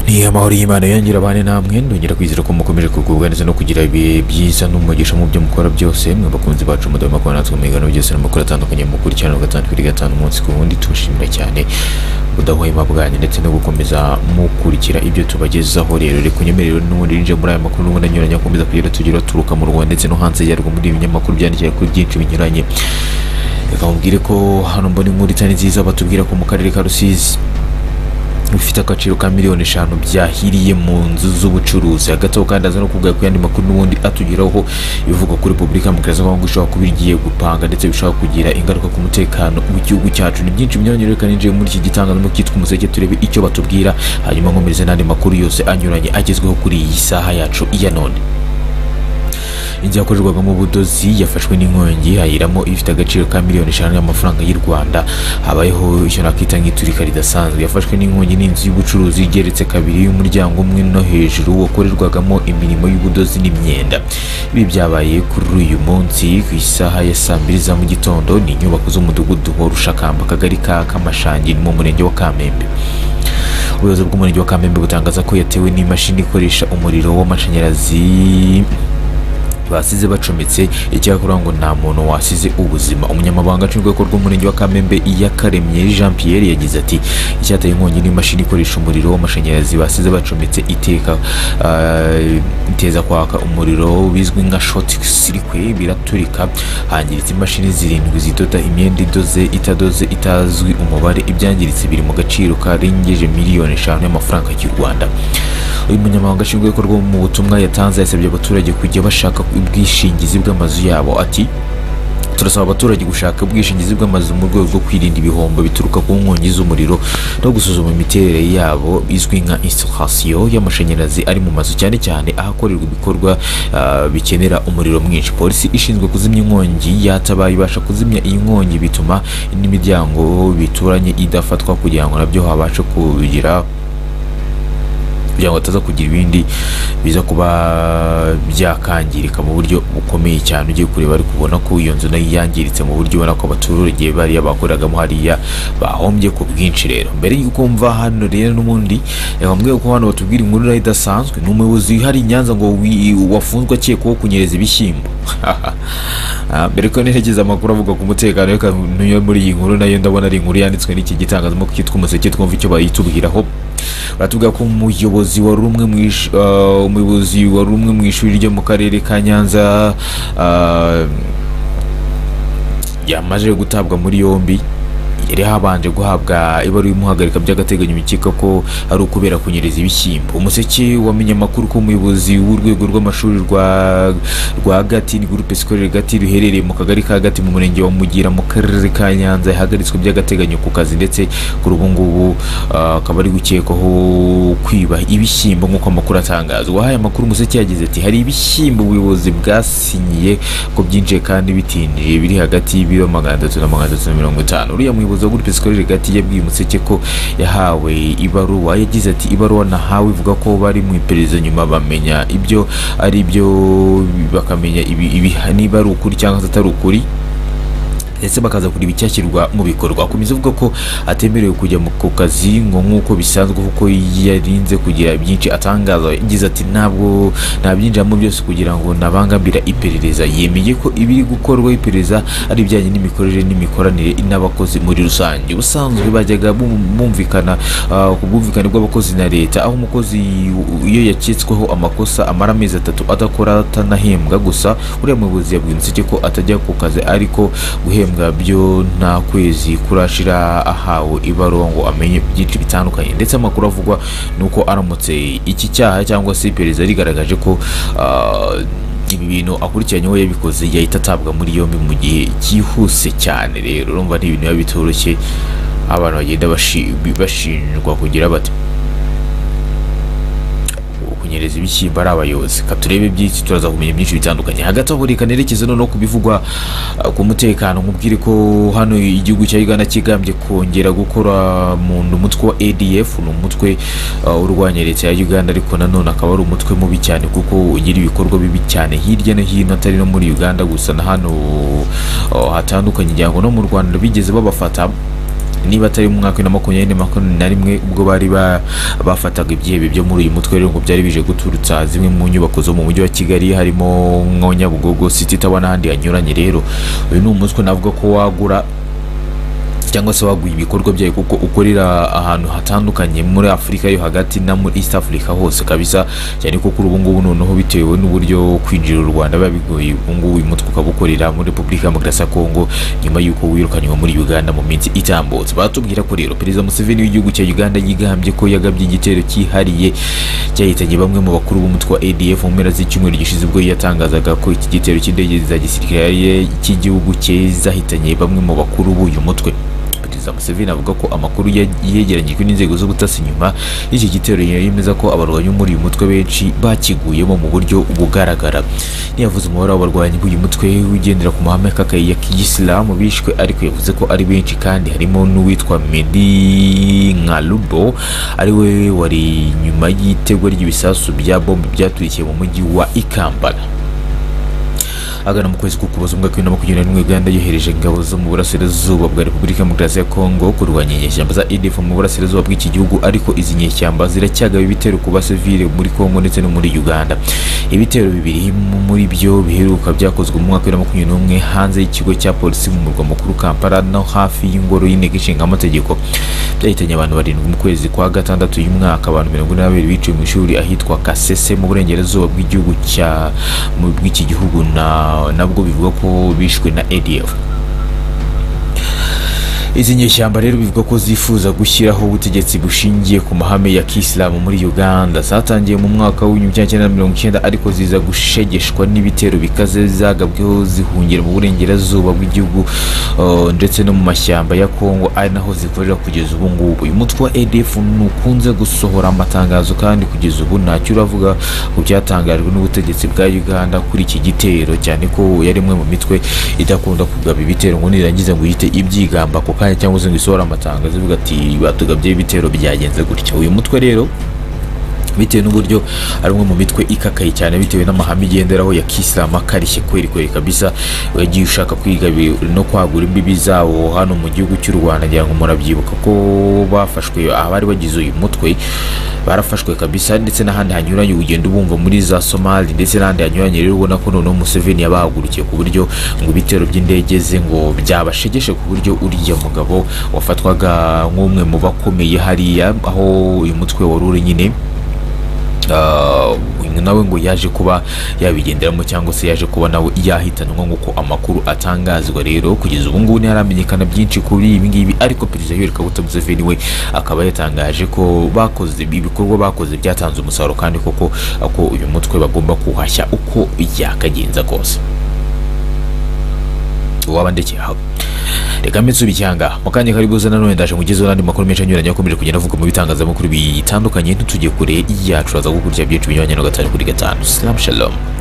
ni amahoro y'imana yangira abane namwe ndongera kwizera ko mukomeje kugubwa neza no kugira ibihe byiza n'umugisha mu byo mukora byose mwe bakunzi bacu mudahe makuru natwe mu biganiro byose n'amakuru atandukanye mukurikirana gatanu kuri gatanu umunsi ku wundi tubashimira cyane ubudahwema bwanyu ndetse no gukomeza mukurikira ibyo tubagezaho rero reka unyemerere n'ubundi ninjira muri aya makuru n'ubundi anyuranye akomeza kugira tugira aturuka mu rwanda ndetse no hanze yarwo muri ibi binyamakuru byandikira kuri byinshi binyuranye reka mubwire ko hano mbona inkuru itari nziza batubwira ko mu karere ka rusizi bifite agaciro ka miliyoni eshanu byahiriye mu nzu z'ubucuruzi hagati aho kandi aza no kuvuga ku yandi makuru n'ubundi atugeraho ivuga kuri repubulika mu kazi kongo ishobora kuba igiye gupanga ndetse bishobora kugira ingaruka ku mutekano w'igihugu cyacu ni byinshi binyuranye reka ninjiye muri iki gitangazamakuru cyitwa umuseke turebe icyo batubwira hanyuma nkomereze n'andi makuru yose anyuranye agezweho kuri iyi saha yacu ya none inzu yakorerwagamo ubudozi yafashwe n'inkongi hayiramo ifite agaciro ka miliyoni eshanu y'amafaranga y'u rwanda habayeho icyo nakita nk'iturika ridasanzwe yafashwe n'inkongi n'inzu y'ubucuruzi igeretse kabiri y'umuryango umwe no hejuru wakorerwagamo imirimo y'ubudozi n'imyenda ibi byabaye kuri uyu munsi ku isaha ya saa mbiri za mu gitondo ni inyubako z'umudugudu wa rushakamba akagari ka kamashangi ni mu murenge wa kamembe ubuyobozi bw'umurenge wa kamembe butangaza ko yatewe n'imashini ikoresha umuriro w'amashanyarazi basize bacometse icyakora ngo nta muntu wasize ubuzima umunyamabanga nshingwabikorwa w'umurenge wa kamembe iyakaremye jean pierre yagize ati icyateye inkongi n'imashini ikoresha umuriro w'amashanyarazi basize bacometse iteka ah, iteza kwaka umuriro bizwi nka short circuit biraturika hangiritse imashini zirindwi zidoda imyenda idoze itadoze itazwi umubare ibyangiritse biri mu gaciro karengeje miliyoni eshanu y'amafaranga y'u rwanda uyu munyamabanga nshingwabikorwa mu butumwa yatanze yasabye abaturage kujya bashaka ubwishingizi bw'amazu yabo ati turasaba abaturage gushaka ubwishingizi bw'amazu mu rwego rwo kwirinda ibihombo bituruka ku nkongi z'umuriro no gusuzuma imiterere yabo izwi nka instalation y'amashanyarazi ari mu mazu cyane cyane ahakorerwa ibikorwa ah, bikenera umuriro mwinshi polisi ishinzwe kuzimya inkongi yatabaye ibasha kuzimya iyi nkongi bituma n'imiryango bituranye idafatwa kugira ngo nabyo habashe kugira kugira ngo ataza kugira ibindi biza kuba byakangirika mu buryo bukomeye cyane ugiye kureba ariko ubona ko iyo nzu nayo yangiritse mu buryo ubona ko abaturage bariya bakoreragamo hariya bahombye ku bwinshi rero mbere y'uko mva hano rero n'ubundi bamwe ko hano batubwira inkuru nayo idasanzwe ni umuyobozi wihariye i nyanza ngo wi- wafunzwe akekwaho kunyereza ibishyimbo Ah, mbere ko nerekeza amakuru avuga ku mutekano reka niyo muri iyi nkuru nayo ndabona ari inkuru yanditswe n'iki gitangazamakuru cyitwa umuseke twumva icyo bayitubwiraho baratubwira ko umuyobozi wari umwe mu ish- ah, umuyobozi wari umwe mu ishuri ryo mu karere ka nyanza ah, yamaze gutabwa muri yombi yari habanje guhabwa ibaruwa imuhagarika by'agateganyo bikeka ko ari ukubera kunyereza ibishyimbo umuseke wamenye amakuru ko umuyobozi w'urwego rw'amashuri rwa rwa gati ni gurupe sikorere gati ruherereye mu kagari ka gati mu murenge wa mugira mu karere ka nyanza yahagaritswe by'agateganyo ku kazi ndetse kuri ubu ngubu ah, akaba ari gukekwaho kwiba ibishyimbo nk'uko amakuru atangaza uwahaye amakuru umuseke yagize ati hari ibishyimbo ubuyobozi bwasinyiye ko byinjiye kandi bitindiye biri hagati y'ibiro magana atatu na magana atatu na mirongo itanu uriya muyobozi wa gurupe sikorere gati yabwiye umuseke ko yahawe ibaruwa yagize ati ibaruwa nahawe ivuga ko bari mu iperereza nyuma bamenya ibyo ari byo bakamenya ibi- ibi- niba ari ukuri cyangwa se atari ukuri ndetse bakaza kureba icyashyirwa mu bikorwa akomeza avuga ko atemerewe kujya mu- ku kazi ngo nk'uko bisanzwe kuko yarinze kugira byinshi atangaza yagize ati ntabwo ntabyinjiramo byose kugira ngo nabangambira iperereza yemeye ko ibiri gukorwa iperereza ari ibijyanye n'imikorere n'imikoranire n'abakozi muri rusange ubusanzwe bajyaga bum- bumvikana ah, ku bwumvikane bw'abakozi na leta aho umukozi iyo yaketsweho amakosa amara amezi atatu adakora atanahembwa gusa uriya muyobozi yabwiye umuseke ko atajya ku kazi ariko guhembwa byo nta kwezi kurashira ahawe ibaruwa ngo amenye byinshi bitandukanye ndetse amakuru avugwa ni uko aramutse iki cyaha cyangwa se iperereza rigaragaje ko ah, ibi bintu akurikiranyeho yabikoze yahita atabwa muri yombi mu gihe cyihuse cyane rero urumva ni ibintu biba bitoroshye abantu bagenda bashi- bashinjwa kugira bati kunyereza ibishyimbo ari abayobozi ka turebe byinshi turaza kumenya byinshi bitandukanye hagati aho reka nerekeze noneho ku bivugwa uh, ku mutekano nkubwire ko hano igihugu cya uganda kigambye kongera gukora mu ni umutwe wa adf ni umutwe uh, urwanya leta ya uganda ariko nanone akaba ari umutwe mubi cyane kuko ugira ibikorwa bibi cyane hirya no hino atari no muri uganda gusa na hano uh, hatandukanye ngira ngo no mu rwanda bigeze babafata niba atari mu mwaka wa makumyabiri na makumyabiri na rimwe ubwo bari ba- bafataga ibyihebe byo muri uyu mutwe rero ngo byari bije guturutsa zimwe mu nyubako zo mu mujyi wa kigali harimo nko nyabugogo city tower n'ahandi hanyuranye rero uyu ni umuswe navuga ko wagura cyangwa se waguye ibikorwa byayo kuko ukorera ahantu hatandukanye muri afurika yo hagati na muri east africa hose kabisa cyane ko kuri ubu ngubu noneho bitewe n'uburyo kwinjira u rwanda biba bigoye ubu ngubu uyu mutwe ukaba ukorera muri repubulika ya demokarasi ya kongo nyuma y'uko wirukanywe muri uganda mu minsi itambutse batubwira ko rero perezida museveni w'igihugu cya uganda yigambye ko yagabye igitero cyihariye cyahitanye bamwe mu bakuru b'umutwe wa adf mu mpera z'icyumweru gishize ubwo yatangazaga ko iki gitero cy'indege za gisirikare cy'igihugu cyazahitanye bamwe mu bakuru b'uyu mutwe Perezida Museveni avuga ko amakuru ya- yegeranyijwe n'inzego z'ubutasi nyuma y'iki gitero yemeza ko abarwanyi muri uyu mutwe benshi bakiguyemo mu buryo bugaragara ntiyavuze umubare w'abarwanyi b'uyu mutwe ugendera ku mahame y'akakayi ya kiyisilamu bishwe ariko yavuze ko ari benshi kandi harimo n'uwitwa Medi Nkalubo ari we wari nyuma y'itegwa ry'ibisasu bya bombe byaturikiye mu mujyi wa Ikambala agana mu kwezi k'ukuboza umwaka w'ibihumbi bibiri na makumyabiri na rimwe uganda yohereje ingabo zo mu burasirazuba bwa repubulika ya demokarasi ya kongo kurwanya inyeshyamba za idf mu burasirazuba bw'iki gihugu ariko izi nyeshyamba ziracyagaba ibitero ku basivile muri kongo ndetse no muri uganda ibitero bibiri muri byo biheruka byakozwe mu mwaka wa bibiri na makumyabiri n'umwe hanze y'ikigo cya polisi mu murwa mukuru kampala no hafi y'ingoro y'inteko ishinga amategeko byahitanye abantu barindwi mu kwezi kwa gatandatu uyu mwaka abantu mirongo ine na babiri biciwe mu ishuri ahitwa kasese mu burengerazuba bw'igihugu cya mu- bw'iki gihugu na- nabwo bivuga ko bishwe na adf izi nyeshyamba rero bivuga ko zifuza gushyiraho ubutegetsi bushingiye ku mahame ya kisilamu muri uganda zatangiye mu mwaka w'ibihumbi kimwe cyenda mirongo icyenda ariko ziza gushegeshwa n'ibitero bikaze zagabweho zihungira mu burengerazuba bw'igihugu uh, ndetse no mu mashyamba ya kongo ari naho zikorera kugeza ubu ngubu uyu mutwe wa adf ntukunze gusohora amatangazo kandi kugeza ubu ntacyo uravuga ku byatangajwe n'ubutegetsi bwa uganda kuri iki gitero cyane ko yari imwe mu mitwe idakunda kugaba ibitero ngo nirangiza ngo yite ibyigamba ako kanya cyangwa se ngo isohore amatangazo ivuga ati batugabye ibitero byagenze gutya uyu mutwe rero bitewe n'uburyo ari umwe mu mitwe ikakaye cyane bitewe n'amahame igenderaho ya kisilamu akarishye kweri kweri kabisa wagiye ushaka kwiga bi- no kwagura imbibi zawo hano mu gihugu cy'u rwanda ngira ngo murabyibuka ko bafashwe abari bagize uyu mutwe barafashwe kabisa ndetse n'ahandi hanyuranye ugenda ubumva muri za somali ndetse n'ahandi hanyuranye rero ubona ko noneho museveni yabahagurukiye ku buryo ngo ibitero by'indege ze ngo byabashegeshe ku buryo uriya mugabo wafatwaga nk'umwe mu bakomeye hariya aho uyu mutwe wari uri nyine Ah, nawe ngo yaje kuba yabigenderamo cyangwa se yaje kuba nawe yahitanwa nk'uko amakuru atangazwa rero kugeza ubu ngubu ntiharamenyekana byinshi kuri ibi ngibi ariko perezida Yoweri Kaguta Museveni we akaba yatangaje ko bakoze ibikorwa bakoze byatanze umusaruro kandi koko ko uyu mutwe bagomba kuhashya uko yakagenza kose waba ndekeye aho reka mbitsubi cyanga mu kanya kari buze nanone ndaje mugezeho n'andi makuru menshi anyuranye akomeje kugenda avuga mu bitangazamakuru bitandukanye ntitujye kure yacu aza gukurikira byinshi binyuranye na gatanu kuri gatanu salamu shalom